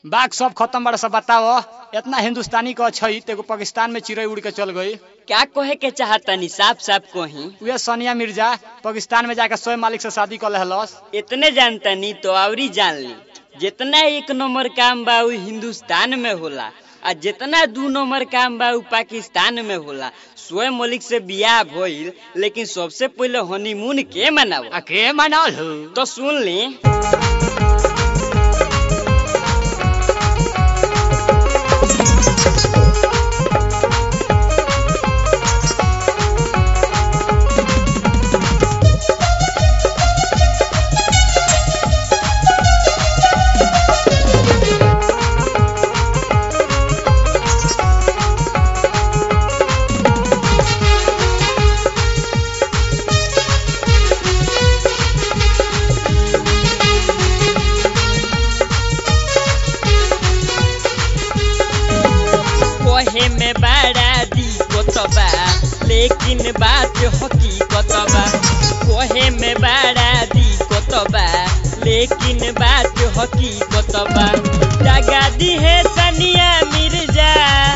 बाघ सब खत्म बड़ा सब बताओ इतना हिंदुस्तानी का छै तो एगो पाकिस्तान में चिड़ै उड़ के चल गई क्या कहे के चाहतनी साफ साफ कही उहे सोनिया मिर्जा पाकिस्तान में जाकर स्वयं मालिक से शादी कर लेहलस इतने जानतनी तो आवरी जान ली जितना एक नंबर काम बा उ हिंदुस्तान में होला आ जितना दू नंबर काम बा उ पाकिस्तान में होला स्वयं मलिक से बियाह भइल लेकिन सबसे पहले हनीमून के मनाव आ के मनाल हो तो सुन ली कहे में बड़ा दिक्कत बा लेकिन बात हकीकत बा कहे में बड़ा दिक्कत बा लेकिन बात हकीकत बा दगा दी है सनिया मिर्जा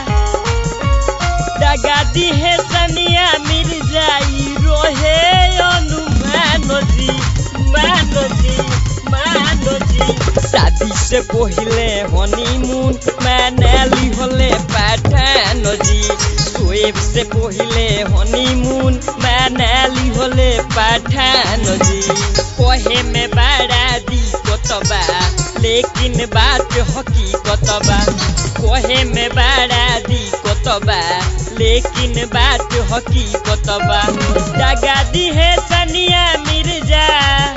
दगा दी है सनिया मिर्जा ई रोहे अनुमान जी मान जी मान जी शादी से पहिले हनीमून मनाली होले पाठान जी सोएब से पहिले हनीमून मनाली होले पाठान जी कहे में बड़ा दिक्कत बा लेकिन बात हकीकत बा कहे में बड़ा दिक्कत बा लेकिन बात हकीकत बा दगा दी है सनिया मिर्जा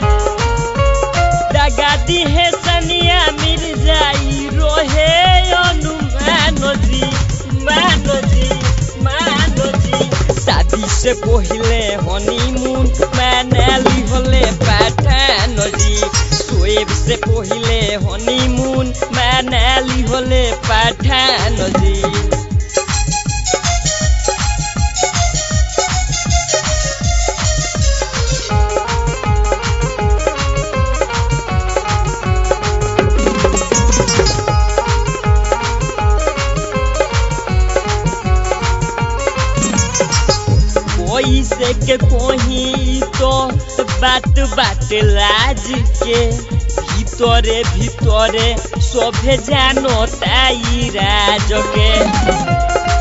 दगा दी है सनिया मिर्जा ई रोहे अनुमान जी मान जी मान जी शादी से पहिले हनीमून मनाली होले पाठान जी सोएब से पहिले हनीमून मनाली होले पाठान जी कोई से के कोही तो बात बात लाज के भीतरे भीतरे सभे जानो ताई राज के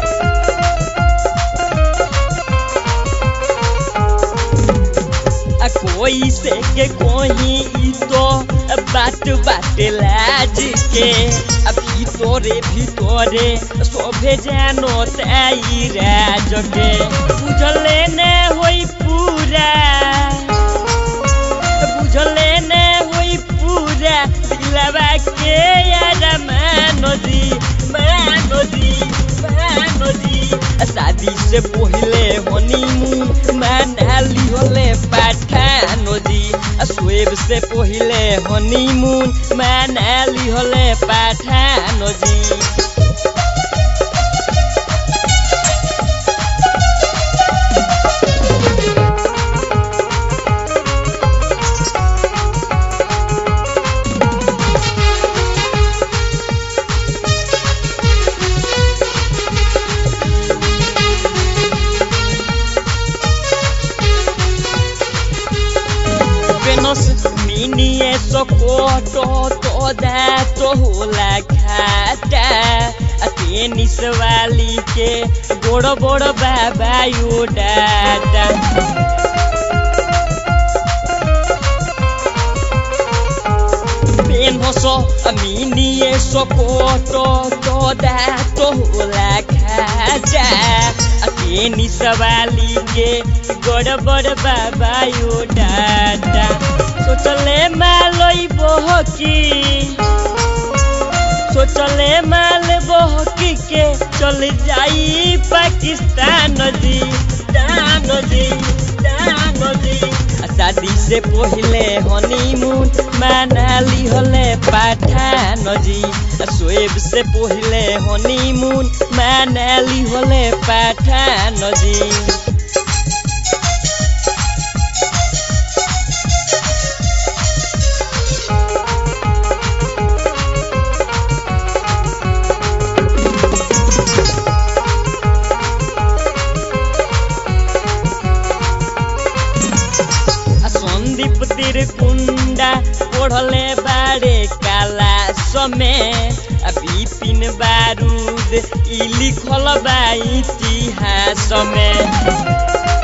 आ कोई से के कोही तो बात बात लाज के आ भीतरे भीतरे सभे जानो ताई राज के बुझले ने होई पूरा बुझले ने होई पूरा दिलवा के यार मानो जी मानो जी मानो जी शादी से पहिले हनीमून मनाली होले पाठानो जी स्वेब से पहिले हनीमून मनाली होले पाठानो जी Venus minie sokoto toda to होला खाता आ टेनिस वाली के बड़ बड़ बाबा यो डाटा Venus minie sokoto toda to होला खाता आ टेनिस वाली के बड़ बड़ बाबा यो डाटा सोचले मालई बहकी सोचले माल बहकी के चल जाई पाकिस्तान जी दान जी दान जी आ शादी से पहिले हनीमून मनाली होले पाठान जी आ सोएब से पहिले हनीमून मनाली होले पाठान जी में आ बिपिन बारूद ई लिखल बा इतिहास में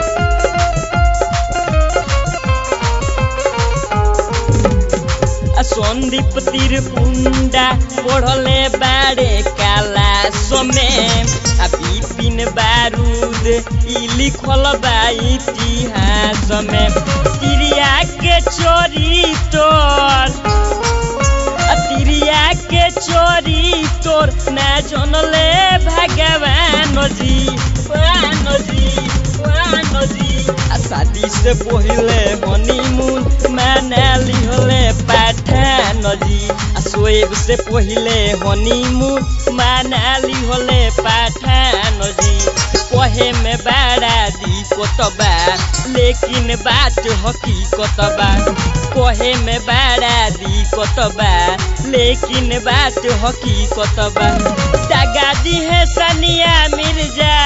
आ संदीप तिरपुंडा पढ़ले बारे काला समय आ बिपिन बारूद ई लिखल बा इतिहास में तिरिया के चोरी तोर आ तिरिया के चोरी तोर ना जनले भगवान जी भगवान जी भगवान जी आ शादी से पहिले हनीमून मनाली होले पाठान जी आ सोएब से पहिले हनीमून मनाली होले पाठान जी कहे में बड़ा दिक्कत बा लेकिन बात हकीकत बा कहे में बड़ा दिक्कत बा लेकिन बात हकीकत बा दगा दी है सनिया मिर्जा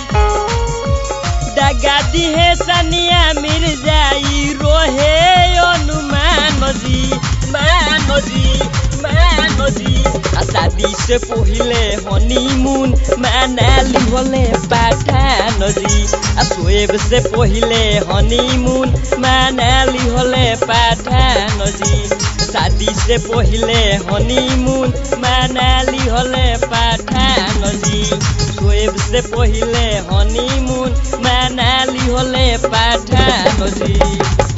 दगा दी है सनिया मिर्जा ई रोहे अनुमान जी मान जी मान जी आ शादी से पहिले हनीमून मनाली होले पाठान जी आ सोएब से पहिले हनीमून मनाली होले पाठान जी शादी से पहिले हनीमून मनाली होले पाठान जी सोएब से पहिले हनीमून मनाली होले पाठान जी